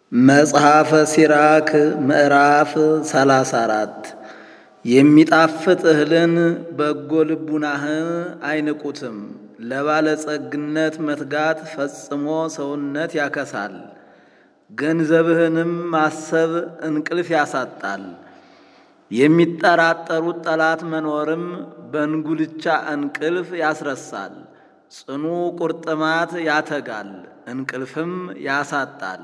መጽሐፈ ሲራክ ምዕራፍ ሰላሳ አራት የሚጣፍጥ እህልን በጎ ልቡናህን አይንቁትም። ለባለጸግነት መትጋት ፈጽሞ ሰውነት ያከሳል። ገንዘብህንም ማሰብ እንቅልፍ ያሳጣል። የሚጠራጠሩት ጠላት መኖርም በእንጉልቻ እንቅልፍ ያስረሳል። ጽኑ ቁርጥማት ያተጋል፣ እንቅልፍም ያሳጣል።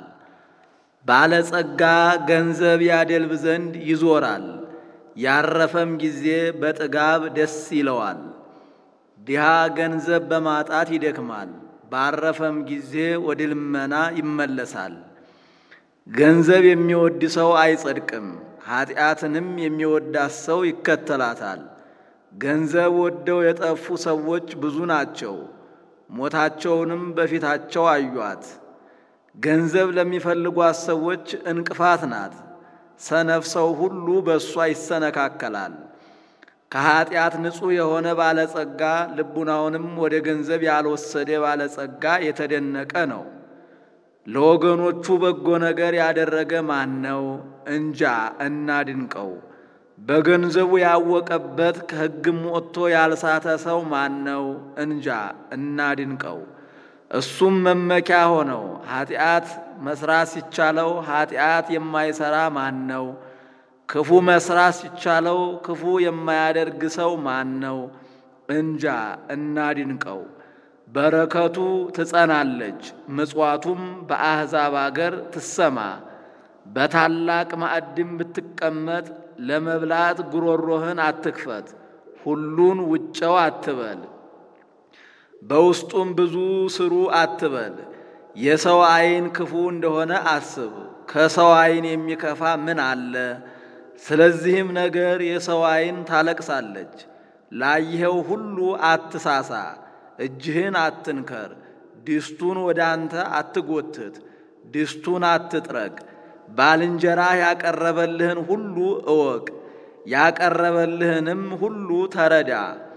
ባለጸጋ ገንዘብ ያደልብ ዘንድ ይዞራል፣ ያረፈም ጊዜ በጥጋብ ደስ ይለዋል። ድሃ ገንዘብ በማጣት ይደክማል፣ ባረፈም ጊዜ ወደ ልመና ይመለሳል። ገንዘብ የሚወድ ሰው አይጸድቅም፣ ኀጢአትንም የሚወዳት ሰው ይከተላታል። ገንዘብ ወደው የጠፉ ሰዎች ብዙ ናቸው፣ ሞታቸውንም በፊታቸው አዩአት። ገንዘብ ለሚፈልጓት ሰዎች እንቅፋት ናት፣ ሰነፍ ሰው ሁሉ በእሷ ይሰነካከላል። ከኀጢአት ንጹሕ የሆነ ባለጸጋ ልቡናውንም ወደ ገንዘብ ያልወሰደ ባለጸጋ የተደነቀ ነው። ለወገኖቹ በጎ ነገር ያደረገ ማን ነው? እንጃ እናድንቀው። በገንዘቡ ያወቀበት ከሕግም ወጥቶ ያልሳተ ሰው ማን ነው? እንጃ እናድንቀው። እሱም መመኪያ ሆነው ኀጢአት መስራት ሲቻለው ኀጢአት የማይሰራ ማን ነው? ክፉ መስራት ሲቻለው ክፉ የማያደርግ ሰው ማን ነው? እንጃ እናድንቀው። በረከቱ ትጸናለች፣ ምጽዋቱም በአሕዛብ አገር ትሰማ። በታላቅ ማዕድም ብትቀመጥ ለመብላት ጉሮሮህን አትክፈት፣ ሁሉን ውጨው አትበል፣ በውስጡም ብዙ ስሩ አትበል። የሰው ዐይን ክፉ እንደሆነ አስብ፣ ከሰው ዐይን የሚከፋ ምን አለ? ስለዚህም ነገር የሰው ዐይን ታለቅሳለች። ላይኸው ሁሉ አትሳሳ፣ እጅህን አትንከር፣ ድስቱን ወደ አንተ አትጎትት፣ ድስቱን አትጥረግ። ባልንጀራህ ያቀረበልህን ሁሉ እወቅ፣ ያቀረበልህንም ሁሉ ተረዳ።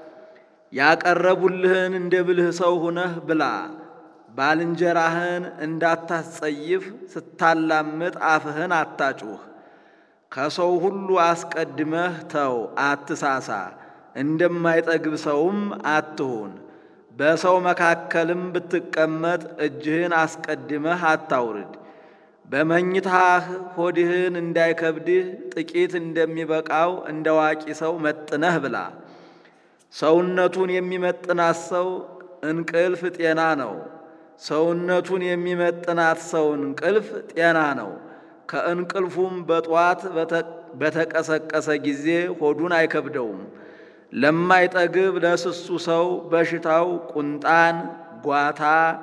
ያቀረቡልህን እንደ ብልህ ሰው ሁነህ ብላ። ባልንጀራህን እንዳታስጸይፍ ስታላምጥ አፍህን አታጩህ። ከሰው ሁሉ አስቀድመህ ተው፣ አትሳሳ፣ እንደማይጠግብ ሰውም አትሁን። በሰው መካከልም ብትቀመጥ እጅህን አስቀድመህ አታውርድ። በመኝታህ ሆድህን እንዳይከብድህ ጥቂት እንደሚበቃው እንደ ዋቂ ሰው መጥነህ ብላ። ሰውነቱን የሚመጥናት ሰው እንቅልፍ ጤና ነው። ሰውነቱን የሚመጥናት ሰው እንቅልፍ ጤና ነው። ከእንቅልፉም በጧት በተቀሰቀሰ ጊዜ ሆዱን አይከብደውም። ለማይጠግብ ለስሱ ሰው በሽታው ቁንጣን፣ ጓታ፣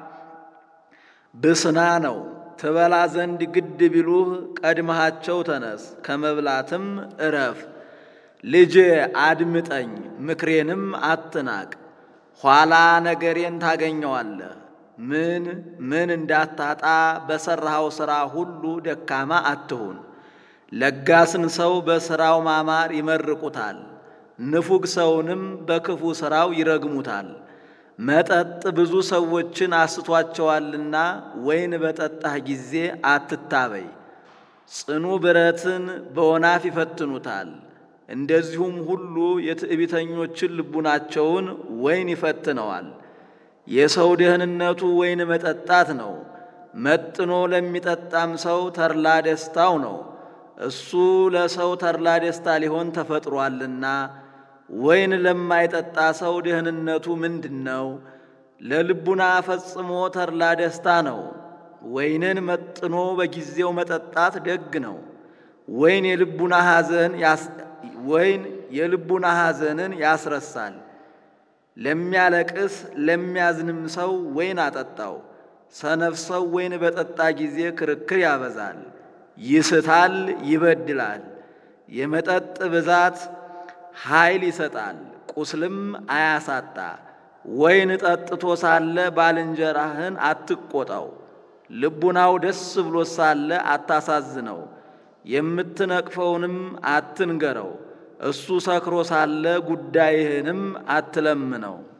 ብስና ነው። ትበላ ዘንድ ግድ ቢሉህ ቀድመሃቸው ተነስ፣ ከመብላትም እረፍ። ልጄ አድምጠኝ፣ ምክሬንም አትናቅ፣ ኋላ ነገሬን ታገኘዋለህ። ምን ምን እንዳታጣ በሠራኸው ሥራ ሁሉ ደካማ አትሁን። ለጋስን ሰው በሥራው ማማር ይመርቁታል፣ ንፉግ ሰውንም በክፉ ሥራው ይረግሙታል። መጠጥ ብዙ ሰዎችን አስቷቸዋልና ወይን በጠጣህ ጊዜ አትታበይ። ጽኑ ብረትን በወናፍ ይፈትኑታል። እንደዚሁም ሁሉ የትዕቢተኞችን ልቡናቸውን ወይን ይፈትነዋል። የሰው ደህንነቱ ወይን መጠጣት ነው። መጥኖ ለሚጠጣም ሰው ተድላ ደስታው ነው። እሱ ለሰው ተድላ ደስታ ሊሆን ተፈጥሯልና። ወይን ለማይጠጣ ሰው ደህንነቱ ምንድን ነው? ለልቡና ፈጽሞ ተድላ ደስታ ነው። ወይንን መጥኖ በጊዜው መጠጣት ደግ ነው። ወይን የልቡና ሐዘን ወይን የልቡና ሐዘንን ያስረሳል። ለሚያለቅስ ለሚያዝንም ሰው ወይን አጠጣው። ሰነፍ ሰው ወይን በጠጣ ጊዜ ክርክር ያበዛል፣ ይስታል፣ ይበድላል። የመጠጥ ብዛት ኃይል ይሰጣል፣ ቁስልም አያሳጣ። ወይን ጠጥቶ ሳለ ባልንጀራህን አትቆጣው፣ ልቡናው ደስ ብሎ ሳለ አታሳዝነው። የምትነቅፈውንም አትንገረው፣ እሱ ሰክሮ ሳለ ጉዳይህንም አትለምነው።